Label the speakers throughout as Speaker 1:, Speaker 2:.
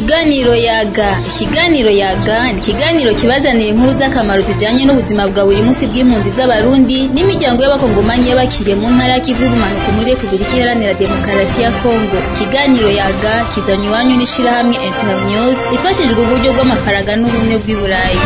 Speaker 1: Ikiganiro yaga ikiganiro yaga ni ikiganiro kibazanira inkuru z'akamaro zijanye n'ubuzima bwa buri munsi bw'impunzi z'abarundi n'imiryango y'abakongomanyi y'abakiriye mu ntara y'ikivu y'ubumanuko muri Repubulika Iharanira Demokarasi ya Kongo ikiganiro yaga kizanywe iwanyu n'ishirahamwe Internews ifashijwe uburyo bw'amafaranga n'ubumwe bw'i Burayi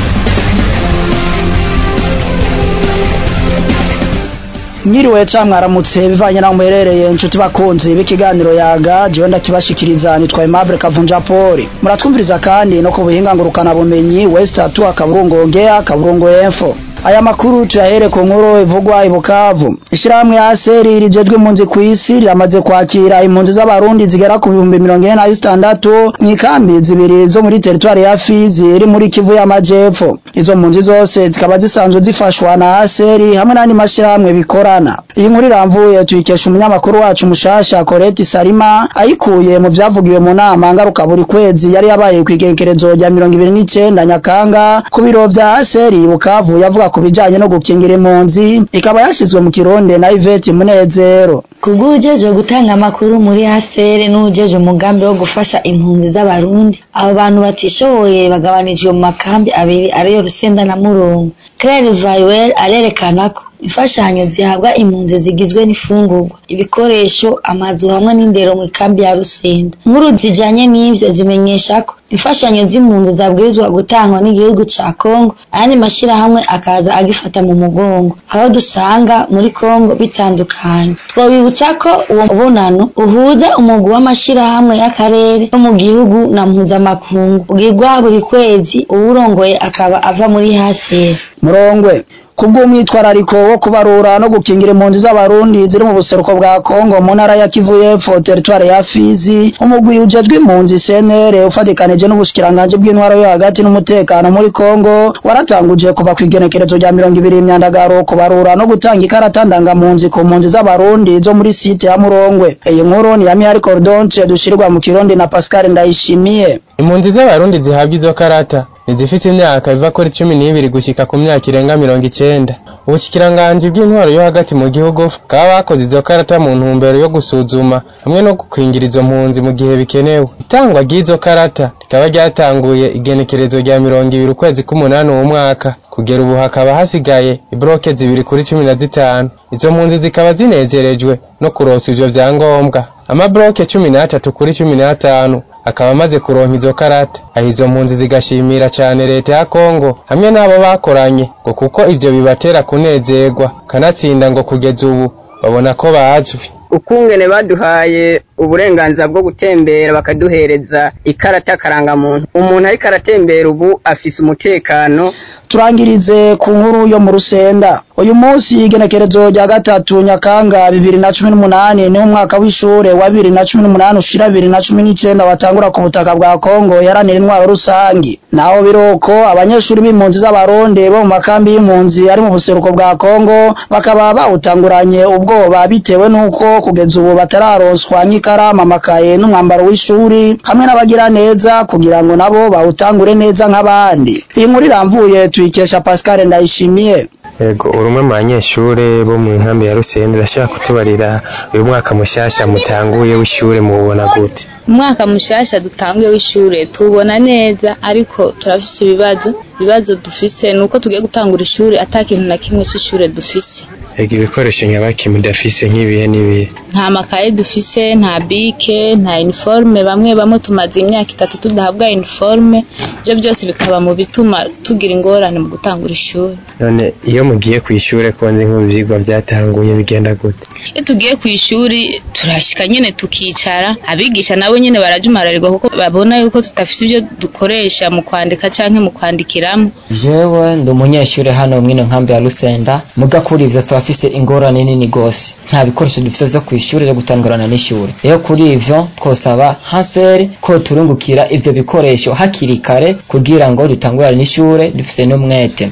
Speaker 2: Mwiriwe ca mwaramutse bivanye naho muherereye inshuti bakunzi b'ikiganiro yaga jewe ndakibashikiriza nitwa Aimable Kavunja Paul muratwumviriza kandi no ku buhinga ngurukana bumenyi West Atu akaburungu ongea akaburungu info aya makuru tuyahere ku nkuru ivugwa ibukavu ishirahamwe ya seri rijejwe impunzi kw'isi riramaze kwakira impunzi z'abarundi zigera ku bihumbi mirongo ine na zitandatu mw'ikambi zibiri zo muri teritwari ya Fizi iri muri Kivu y'amajepfo izo mpunzi zose zikaba zisanzwe zifashwa na aseri hamwe n'andi mashirahamwe bikorana iyi nkuru iramvuye tuyikesha umunyamakuru wacu mushasha Colette Salima ayikuye mu vyavugiwe mu nama ngaruka buri kwezi yari yabaye kw'igerekerezo rya mirongo ibiri n'icenda Nyakanga ku biro vya aseri Bukavu yavuga ku bijanye no gukingira impunzi ikaba yashizwe mu kironde na Yvette Munezero
Speaker 3: kubw'ujejwe gutanga amakuru muri hasere n'uwujejwe umugambi wo gufasha impunzi z'abarundi abo bantu batishoboye bagabanijwe mu makambi abiri ariyo Rusenda na Murongo Claire Vaywer arerekana ko imfashanyo zihabwa impunzi zigizwe n'ifungurwa ibikoresho amazu hamwe n'indero mu ikambi ya Rusenda nkuru zijanye n'ivyo zimenyesha ko imfashanyo z'impunzi zabwirizwa gutangwa n'igihugu ca Kongo ayandi mashirahamwe akaza agifata mu mugongo aho dusanga muri Kongo bitandukanye twabibutsa ko uwo mubonano uhuza umugwi w'amashirahamwe y'akarere yo mu gihugu na mpuzamakungu ugirwa buri kwezi uwurongoye akaba ava muri haseri
Speaker 2: murongwe kubw'umwitwarariko wo kubarura no gukingira impunzi z'abarundi ziri mu buseruko bwa Kongo mu ntara ya Kivu y'Epfo teritwari ya Fizi umugwi ujejwe impunzi CNR ufatikanije n'ubushikiranganje bw'intwaro yo hagati n'umutekano muri Kongo waratanguje kuva kw'igenekerezo rya mirongo ibiri imyandagaro kubarura no gutanga ikarata ndangampunzi ku mpunzi z'abarundi zo muri site ya Murongwe iyi nkuru ni ya Mihari Cordonce dushirwa mu Kirundi na Pascal Ndayishimiye
Speaker 4: impunzi z'abarundi zihabwa izo karata nizifise imyaka iva kuri cumi n'ibiri gushika ku myaka irenga mirongo icenda ubushikiranganji bw'intwaro yo hagati mu gihugu bukaba bakoze izo karata mu ntumbero yo gusuzuma hamwe no gukingira izo mpunzi mu gihe bikenewe itangwa ry'izo karata rikaba ryatanguye igenekerezo rya mirongo ibiri ukwezi k'umunani uwo mwaka kugera ubu hakaba hasigaye ibroke zibiri kuri cumi na zitanu izo mpunzi zikaba zinezerejwe no kuronsa ivyo vyangombwa amabroke cumi n'atatu kuri cumi n'atanu akaba amaze kuronka izo karata aho izo mpunzi zigashimira cane leta ya Kongo hamwe n'abo bakoranye ngo kuko ivyo bibatera kunezerwa kanatsinda ngo kugeza ubu babona ko bazwi
Speaker 5: ukungene baduhaye uburenganzira bwo gutembera bakaduhereza ikarata karangamuntu umuntu ariko aratembera ubu afise umutekano
Speaker 2: turangirize ku nkuru yo mu rusenda uyu munsi igenekerezo rya gatatu nyakanga bibiri na cumi n'umunani ni umwaka w'ishure wa bibiri na cumi n'umunani ushira bibiri na cumi n'icenda watangura ku butaka bwa kongo yaranira intwaro rusangi naho biroko abanyeshuri b'impunzi z'abarundi bo mu makambi y'impunzi ari mu buseruko bwa kongo bakaba bawutanguranye ubwoba bitewe n'uko kugeza ubu batararonswa nk'ikaramu amakaye n'umwambaro w'ishuri hamwe n'abagira neza kugira ngo nabo bawutangure neza nk'abandi iyi nkuru iramvuye tuyikesha Pascal Ndayishimiye
Speaker 4: Ego urumwe mu banyeshure bo mu nkambi ya Rusende ndashaka kutubarira uyu mwaka mushasha mutanguye w'ishure mubona gute
Speaker 1: umwaka mushasha dutanguye w'ishure tubona neza ariko turafise ibibazo ibibazo dufise nuko tugiye gutangura ishure ata kintu na kimwe c'ishure dufise
Speaker 4: Ego ibikoresho nyabaki mudafise nk'ibihe n'ibihe
Speaker 1: nta makaye dufise nta bike nta uniforme bamwe bamwe tumaze imyaka itatu tudahabwa uniforme ibyo byose bikaba mu bituma tugira ingorane mu gutangura ishuri
Speaker 4: none iyo mugiye ku ishure ko nzi nk'ivyigwa vyatanguye bigenda gute
Speaker 1: iyo tugiye ku ishuri turashika nyene tukicara abigisha nabo nyene barajumararirwa kuko babona yuko tudafise ibyo dukoresha mu kwandika canke mu kwandikiramo
Speaker 6: jewe ndi umunyeshure hano mwino nkambi ya Rusenda muga kuri ivyo turafise ingorane nini gose nta bikoresho dufise vyo kw'ishure ryo gutangurana n'ishure rero kuri ivyo twosaba hanseri ko turungukira ivyo bikoresho hakiri kare kugira ngo dutangurane n'ishure dufise n'umwete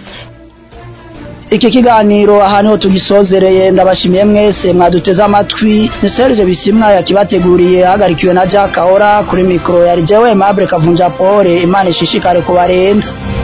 Speaker 2: iki kiganiro ahantu ho tugisozereye ndabashimiye mwese mwaduteze amatwi ni Serge Bisimwa yakibateguriye hagarikiwe na Jack Ahora kuri mikro yari jewe Mable Kavunja Pole Imana ishishikare kubarenda